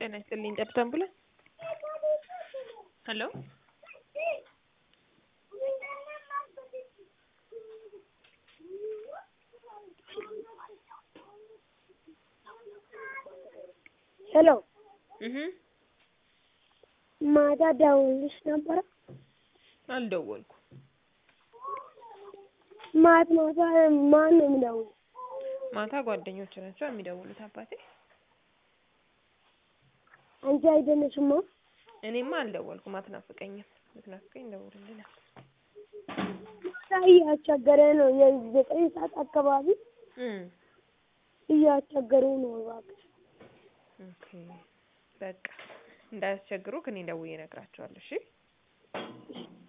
ጤና ይስጥልኝ ጠብታ አምቡላንስ ሄሎ ሄሎ እህ ማታ ደውልልሽ ነበረ? አልደወልኩም። ማታ ማታ ማን ነው የሚደውል? ማታ ጓደኞች ናቸው የሚደውሉት አባቴ። አንቺ አይደለሽማ? እኔማ አልደወልኩም። አትናፍቀኝም። ብትናፍቀኝ ደውልልኝ ነበር። ማታ እያስቸገረ ነው። የዘጠኝ ሰዓት አካባቢ እም እያስቸገሩ ነው። እባክሽ ኦኬ በቃ እንዳያስቸግሩክ እኔ ደውዬ እነግራቸዋለሁ። እሺ